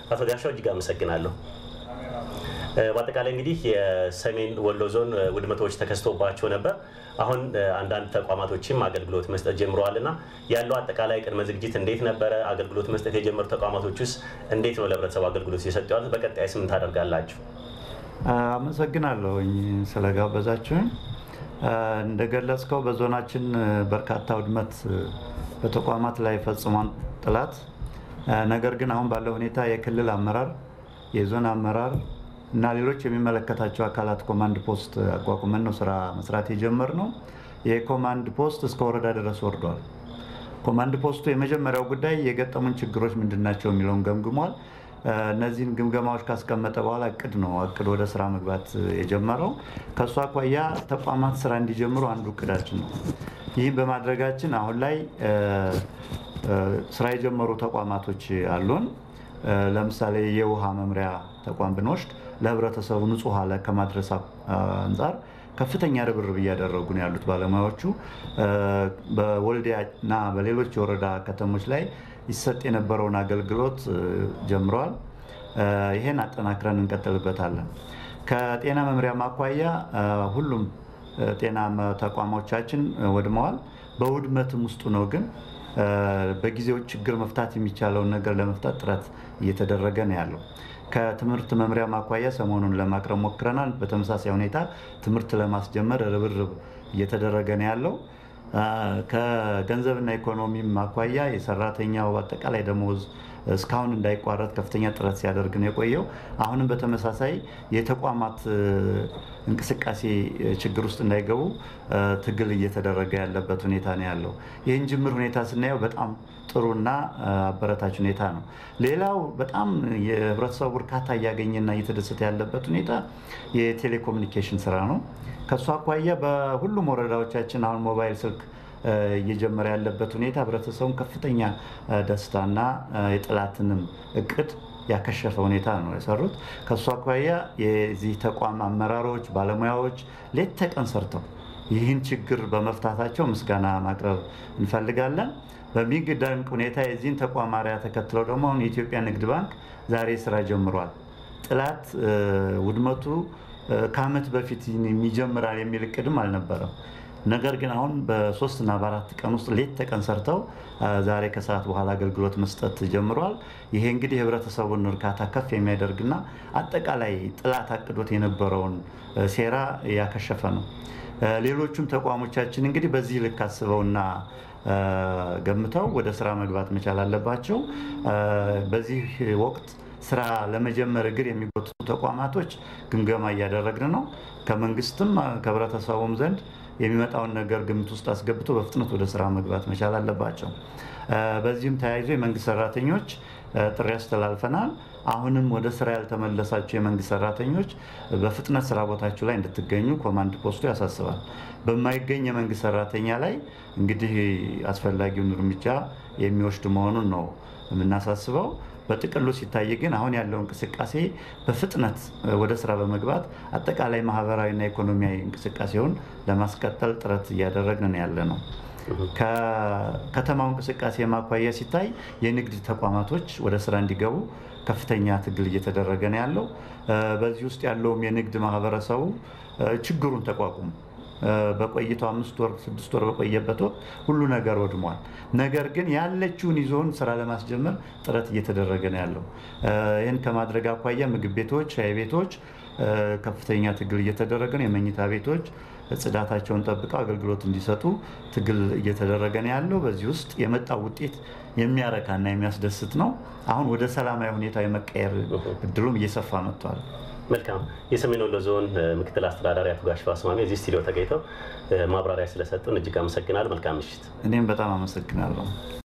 አቶ ጋሻው እጅግ አመሰግናለሁ። በአጠቃላይ እንግዲህ የሰሜን ወሎ ዞን ውድመቶች ተከስቶባቸው ነበር። አሁን አንዳንድ ተቋማቶችም አገልግሎት መስጠት ጀምረዋል እና ያለው አጠቃላይ ቅድመ ዝግጅት እንዴት ነበረ? አገልግሎት መስጠት የጀመሩ ተቋማቶች ውስጥ እንዴት ነው ለህብረተሰቡ አገልግሎት እየሰጡ ያሉት? በቀጣይ ስም ታደርጋላችሁ? አመሰግናለሁኝ ስለጋበዛችሁኝ። እንደገለጽከው በዞናችን በርካታ ውድመት በተቋማት ላይ ፈጽሟል ጠላት። ነገር ግን አሁን ባለው ሁኔታ የክልል አመራር፣ የዞን አመራር እና ሌሎች የሚመለከታቸው አካላት ኮማንድ ፖስት አቋቁመን ነው ስራ መስራት የጀመርነው። የኮማንድ ፖስት እስከ ወረዳ ድረስ ወርዷል። ኮማንድ ፖስቱ የመጀመሪያው ጉዳይ የገጠሙን ችግሮች ምንድናቸው የሚለውን ገምግሟል። እነዚህን ግምገማዎች ካስቀመጠ በኋላ እቅድ ነው እቅድ ወደ ስራ መግባት የጀመረው። ከእሱ አኳያ ተቋማት ስራ እንዲጀምሩ አንዱ እቅዳችን ነው። ይህም በማድረጋችን አሁን ላይ ስራ የጀመሩ ተቋማቶች አሉን። ለምሳሌ የውሃ መምሪያ ተቋም ብንወስድ ለህብረተሰቡ ንጹህ ውሃ ከማድረስ አንጻር ከፍተኛ ርብርብ እያደረጉ ነው ያሉት ባለሙያዎቹ። በወልዲያ እና በሌሎች የወረዳ ከተሞች ላይ ይሰጥ የነበረውን አገልግሎት ጀምረዋል። ይሄን አጠናክረን እንቀጥልበታለን። ከጤና መምሪያ ማኳያ ሁሉም ጤና ተቋሞቻችን ወድመዋል። በውድመትም ውስጡ ነው ግን በጊዜው ችግር መፍታት የሚቻለውን ነገር ለመፍታት ጥረት እየተደረገ ነው ያለው። ከትምህርት መምሪያ ማኳያ ሰሞኑን ለማቅረብ ሞክረናል። በተመሳሳይ ሁኔታ ትምህርት ለማስጀመር ርብርብ እየተደረገ ነው ያለው። ከገንዘብና ኢኮኖሚ ማኳያ የሰራተኛው አጠቃላይ ደሞዝ እስካሁን እንዳይቋረጥ ከፍተኛ ጥረት ሲያደርግ ነው የቆየው። አሁንም በተመሳሳይ የተቋማት እንቅስቃሴ ችግር ውስጥ እንዳይገቡ ትግል እየተደረገ ያለበት ሁኔታ ነው ያለው። ይህን ጅምር ሁኔታ ስናየው በጣም ጥሩና አበረታች ሁኔታ ነው። ሌላው በጣም የህብረተሰቡ እርካታ እያገኘና እየተደሰተ ያለበት ሁኔታ የቴሌኮሙኒኬሽን ስራ ነው። ከእሱ አኳያ በሁሉም ወረዳዎቻችን አሁን ሞባይል ስልክ እየጀመረ ያለበት ሁኔታ ህብረተሰቡን ከፍተኛ ደስታና የጠላትንም እቅድ ያከሸፈ ሁኔታ ነው የሰሩት። ከእሱ አኳያ የዚህ ተቋም አመራሮች፣ ባለሙያዎች ሌት ተቀን ሰርተው ይህን ችግር በመፍታታቸው ምስጋና ማቅረብ እንፈልጋለን። በሚገርም ሁኔታ የዚህን ተቋም አርአያ ተከትለው ደግሞ አሁን የኢትዮጵያ ንግድ ባንክ ዛሬ ስራ ጀምሯል። ጥላት ውድመቱ ከዓመት በፊት ይጀምራል የሚል እቅድም አልነበረም። ነገር ግን አሁን በሶስት እና በአራት ቀን ውስጥ ሌት ተቀን ሰርተው ዛሬ ከሰዓት በኋላ አገልግሎት መስጠት ጀምሯል። ይሄ እንግዲህ የህብረተሰቡን እርካታ ከፍ የሚያደርግና አጠቃላይ ጥላት አቅዶት የነበረውን ሴራ ያከሸፈ ነው። ሌሎቹም ተቋሞቻችን እንግዲህ በዚህ ልክ አስበውና ገምተው ወደ ስራ መግባት መቻል አለባቸው። በዚህ ወቅት ስራ ለመጀመር እግር የሚጎትቱ ተቋማቶች ግምገማ እያደረግን ነው። ከመንግስትም ከህብረተሰቡም ዘንድ የሚመጣውን ነገር ግምት ውስጥ አስገብቶ በፍጥነት ወደ ስራ መግባት መቻል አለባቸው። በዚህም ተያይዞ የመንግስት ሰራተኞች ጥሪ አስተላልፈናል። አሁንም ወደ ስራ ያልተመለሳቸው የመንግስት ሰራተኞች በፍጥነት ስራ ቦታችሁ ላይ እንድትገኙ ኮማንድ ፖስቱ ያሳስባል። በማይገኝ የመንግስት ሰራተኛ ላይ እንግዲህ አስፈላጊውን እርምጃ የሚወስድ መሆኑን ነው የምናሳስበው። በጥቅሉ ሲታይ ግን አሁን ያለው እንቅስቃሴ በፍጥነት ወደ ስራ በመግባት አጠቃላይ ማህበራዊና ኢኮኖሚያዊ እንቅስቃሴውን ለማስቀጠል ጥረት እያደረግን ያለ ነው። ከከተማው እንቅስቃሴ ማኳያ ሲታይ የንግድ ተቋማቶች ወደ ስራ እንዲገቡ ከፍተኛ ትግል እየተደረገ ነው ያለው። በዚህ ውስጥ ያለውም የንግድ ማህበረሰቡ ችግሩን ተቋቁሞ በቆይታው አምስት ወር ስድስት ወር በቆየበት ወቅት ሁሉ ነገር ወድሟል። ነገር ግን ያለችውን ይዞን ስራ ለማስጀመር ጥረት እየተደረገ ነው ያለው። ይህን ከማድረግ አኳያ ምግብ ቤቶች፣ ሻይ ቤቶች ከፍተኛ ትግል እየተደረገ ነው። የመኝታ ቤቶች ጽዳታቸውን ጠብቀው አገልግሎት እንዲሰጡ ትግል እየተደረገ ነው ያለው። በዚህ ውስጥ የመጣው ውጤት የሚያረካና የሚያስደስት ነው። አሁን ወደ ሰላማዊ ሁኔታ የመቀየር እድሉም እየሰፋ መጥቷል። መልካም። የሰሜን ወሎ ዞን ምክትል አስተዳዳሪ አቶ ጋሻው አስማሜ እዚህ ስቱዲዮ ተገኝተው ማብራሪያ ስለሰጡን እጅግ አመሰግናለሁ። መልካም ምሽት። እኔም በጣም አመሰግናለሁ።